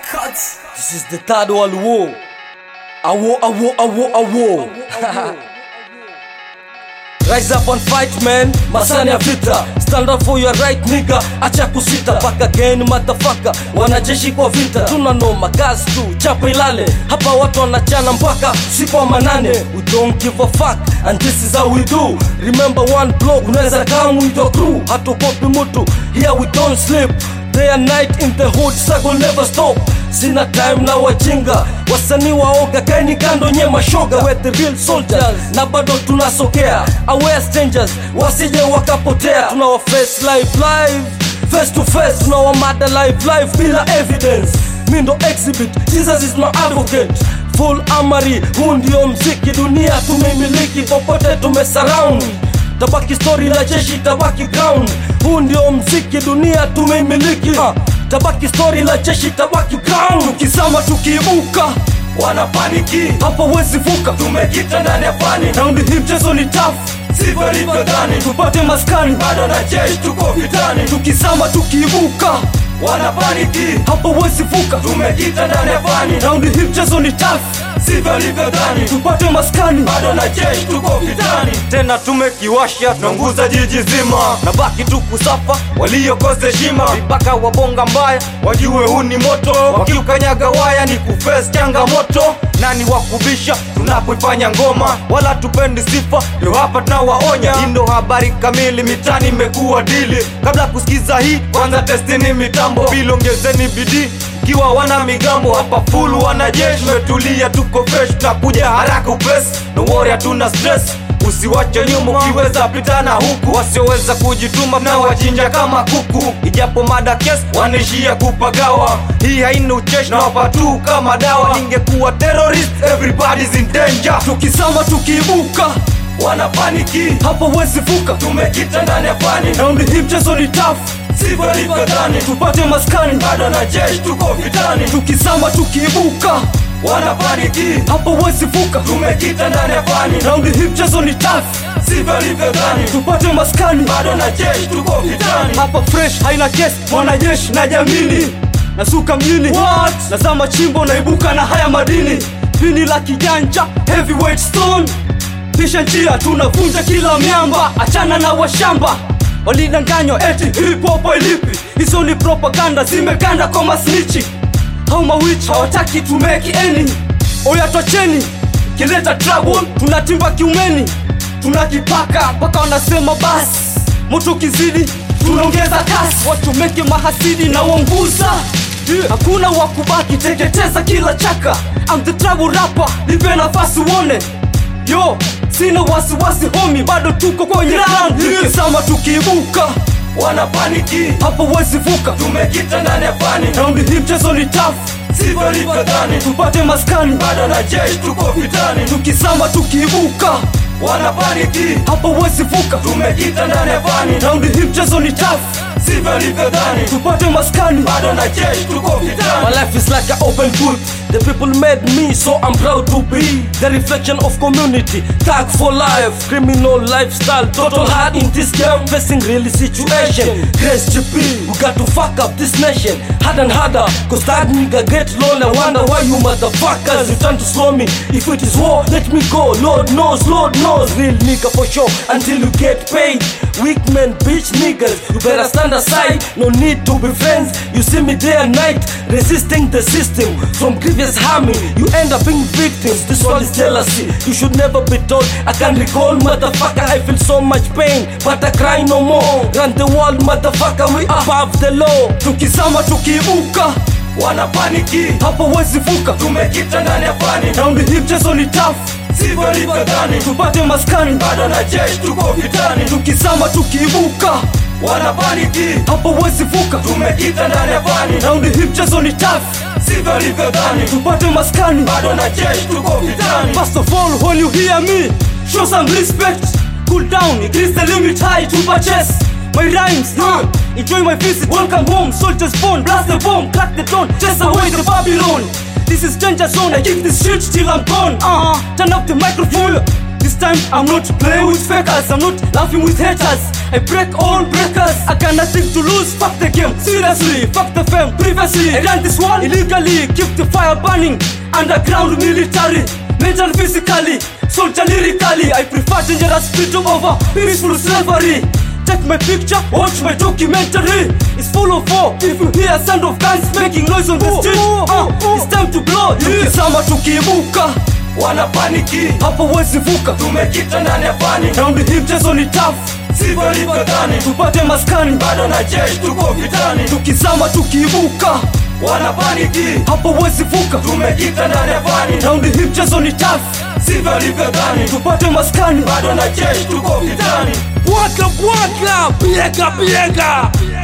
Records. This is the third world war. A war, a war, a war, a war. Rise up and fight man, masani ya vita Stand up for your right nigga, acha kusita Back again motherfucker, wanajeshi kwa vita Tuna noma, gas tu, chapa ilale Hapa watu wanachana mpaka siku wa manane We don't give a fuck, and this is how we do Remember one block, unaweza come with your crew Hatukopi mutu, here we don't sleep Day and night in the hood, circle never stop Sina time na wajinga wasanii waoga kaini kando nye mashoga we the real soldiers na bado tunasokea aware strangers wasije wakapotea tunawa face live live face to face tunawamada live live bila evidence mi ndo exhibit jesus is my advocate full amari huu ndio mziki dunia tumeimiliki popote tumesurround tabaki story la jeshi tabaki ground huu ndio mziki dunia tumeimiliki uh, tabaki story la jeshi tabaki ground tukizama tukiibuka wanapaniki hapo wezi vuka tumekita ndani ya fani raundi hii mchezo ni tough sivyo livyodhani tupate maskani bado na jeshi tuko vitani tukizama tukiibuka wanapaniki hapo wezi vuka tumekita ndani ya fani raundi hii mchezo ni tough sivyo livyodhani tupate maskani bado na jeshi tuko vitani tena tumekiwasha tunaunguza jiji zima na baki tu kusafa waliokosa heshima vibaka wabonga mbaya wajue huu ni moto wakiukanyaga waya ni kufes changamoto nani wakubisha tunapoifanya ngoma wala tupendi sifa ndio hapa tunawaonya hii ndo habari kamili mitani imekuwa dili kabla kusikiza hii kwanza testini mitambo bilongezeni bidii ikiwa wana migambo hapa full wanajeshi metulia tuko fresh tunakuja haraka upesi no worry hatuna stress usiwache nyuma ukiweza pitana huku wasioweza kujituma na wachinja kama kuku ijapo mada kes wanaishia kupagawa hii haina ucheshi na wapatu kama dawa ningekuwa terrorist everybody's in danger tukizama tukiibuka wanapaniki hapo wezi vuka tumekita ndani ya fani raundi hii mchezo ni tough sivyo livyodhani tupate maskani bado na jeshi tuko vitani tukizama tukiibuka wanapaniki hapo wezi vuka tumekita ndani ya fani raundi hii mchezo ni tough sivyo livyodhani tupate maskani bado na jeshi tuko vitani hapa fresh haina kesi mwanajeshi na jamini nasuka mjini What? nazama chimbo naibuka na haya madini pini la kijanja heavyweight stone pisha njia tunavunja kila miamba achana na washamba walidanganywa eti hip hop ilipi hizo ni propaganda zimeganda kwa masnichi au mawichi hawataki tumeki eni oyatocheni kileta trouble tunatimba kiumeni tunakipaka mpaka wanasema basi moto kizidi tunaongeza kasi watumeke mahasidi na uonguza yeah. hakuna wakubaki teketeza kila chaka I'm the trouble rapper nipe nafasi uone yo sina wasiwasi homi bado tuko kwenye ground tukizama tukiibuka wanapaniki hapo wezi vuka tumekita ndani ya fani raundi hii mchezo ni tough sivyo livyodhani tupate maskani bado na jeshi tuko vitani tukizama tukiibuka wanapaniki hapo wezi vuka tumekita ndani ya fani raundi hii mchezo ni tough sivyo livyodhani tupate maskani bado na jeshi tuko vitani My life is like an open book The people made me so I'm proud to be The reflection of community Tag for life Criminal lifestyle Total hard in this game Facing real situation Grace GP We got to fuck up this nation Hard and harder Cause that nigga get lonely Wonder why you motherfuckers You trying to slow me If it is war let me go Lord knows Lord knows Real nigga for sure Until you get paid Weak men bitch niggas You better stand aside No need to be friends You see me day and night Resisting the system From previous harming You end up being victims This one is jealousy You should never be told I can recall motherfucker I feel so much pain But I cry no more Run the world motherfucker We above the law Tukizama tukiibuka wanapaniki hapo wezi vuka tumekita ndani ya fani raundi hii mchezo ni tough sivyo livyodhani tupate maskani bado na jeshi tuko vitani tukizama tukiibuka wanapaniki hapo wezi vuka tumekita ndani ya fani raundi hii mchezo ni tough sivyo livyodhani tupate maskani bado na jeshi tuko vitani first of all when you hear me show some respect cool down increase the limit high to purchase my rhymes, huh? Enjoy my visit, welcome home, soldiers born, blast the bomb, crack the dawn, chase away the Babylon. This is danger zone, I keep this shit till I'm gone. Uh-huh. Turn up the microphone. This This time I'm not playing with fakers, I'm not laughing with haters. I break all breakers. I got nothing to lose. Fuck the game, seriously. Fuck the fame, previously. I ran this one illegally. Keep the fire burning. Underground military, mental physically, soldier lyrically. I prefer dangerous freedom over peaceful slavery. Take my picture, watch my documentary. It's full of war. If you hear sound of guns making noise on the street, uh, it's time to blow. Tukisama tukiibuka wanapaniki hapo wezi vuka, tumekita ndani ya fani raundi hii mchezo ni tough, sivyo livyodhani tupate maskani. bado na jeshi tuko vitani Tukizama tukiibuka wanapaniki hapo wezi vuka, tumekita ndani ya fani raundi hii mchezo ni tough, sivyo livyodhani tupate maskani. bado na jeshi tuko vitani Bwaka bwaka, biega biega,